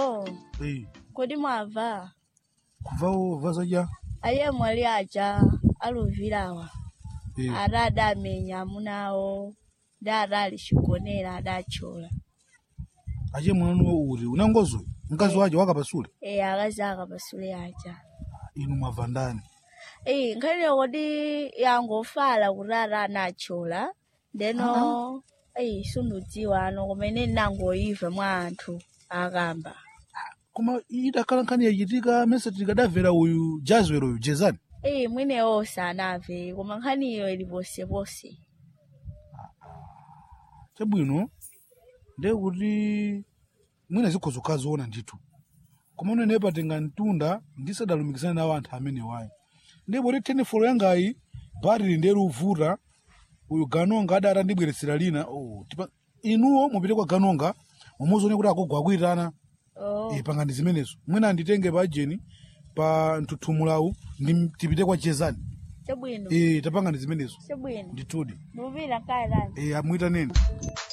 bambo Eh, kodi mwava kuvawo vazaja aye mwali aja aluvirawa Eh, ada adamenya amunawo da adali chigonera adachola ache mwana uri unangozo mkazi waje wakapasule e akazi akapasule aja inu mwava ndani e nkhani kodi yangofala kuti ada anachola ndeno eyi sundudziwa ano kumene ndinangoyiva mwa anthu akamba koma idakhala nkhani yachitika mese tikadamvera uyu jazwero uyu jezani eyi mwenewo sanamve koma nkhaniyo ili posepose chabwino ndiye kuti mwina zikhoza kukaziona ndithu koma unene patenga mtunda ndisadalumikizana nawo anthu amene wayo ndipo kuti tenifolo yangayi bharili ndiye luvuta uyu ganonga adati andibweretsera lina oh, tipa, inuwo mupite kwa ganonga mumuzione kuti akugwa akuyitana oh. e, pangani zimenezo mwina anditenge pa ajeni pa mthuthumulawu ndi tipite kwa jezani chabwino e, tapangani zimenezo chabwino ndithudi ndikupita nkayi lani e, amwitaneni